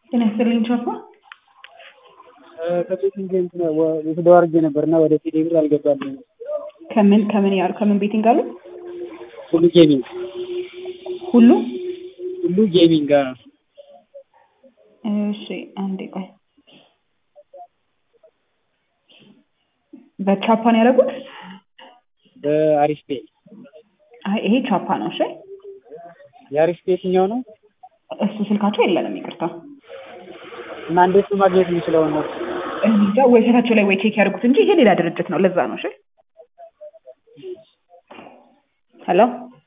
ጤና ይስጥልኝ ቻፓ። ከቤቲንግ እንትን ወስደው አድርጌ ነበር እና ወደ ቴሌ ብር አልገባልኝም። ከምን ከምን ያሉ ከምን ቤቲንግ አሉ? ሁሉ ጌሚንግ ሁሉ ሁሉ ጌሚንግ አዎ። እሺ አንዴ ቆይ። በቻፓ ነው ያደረጉት? በአሪፍ ፔ አይ ይሄ ቻፓ ነው። እሺ የአሪፍ ፔ የትኛው ነው? እሱ ስልካቸው የለንም፣ ይቅርታ። እና እንዴት ነው ማግኘት የምችለው ነው? እንጃ ወይ ስልካቸው ላይ ወይ ቼክ ያድርጉት እንጂ ይሄ ሌላ ድርጅት ነው። ለዛ ነው። እሺ ሄሎ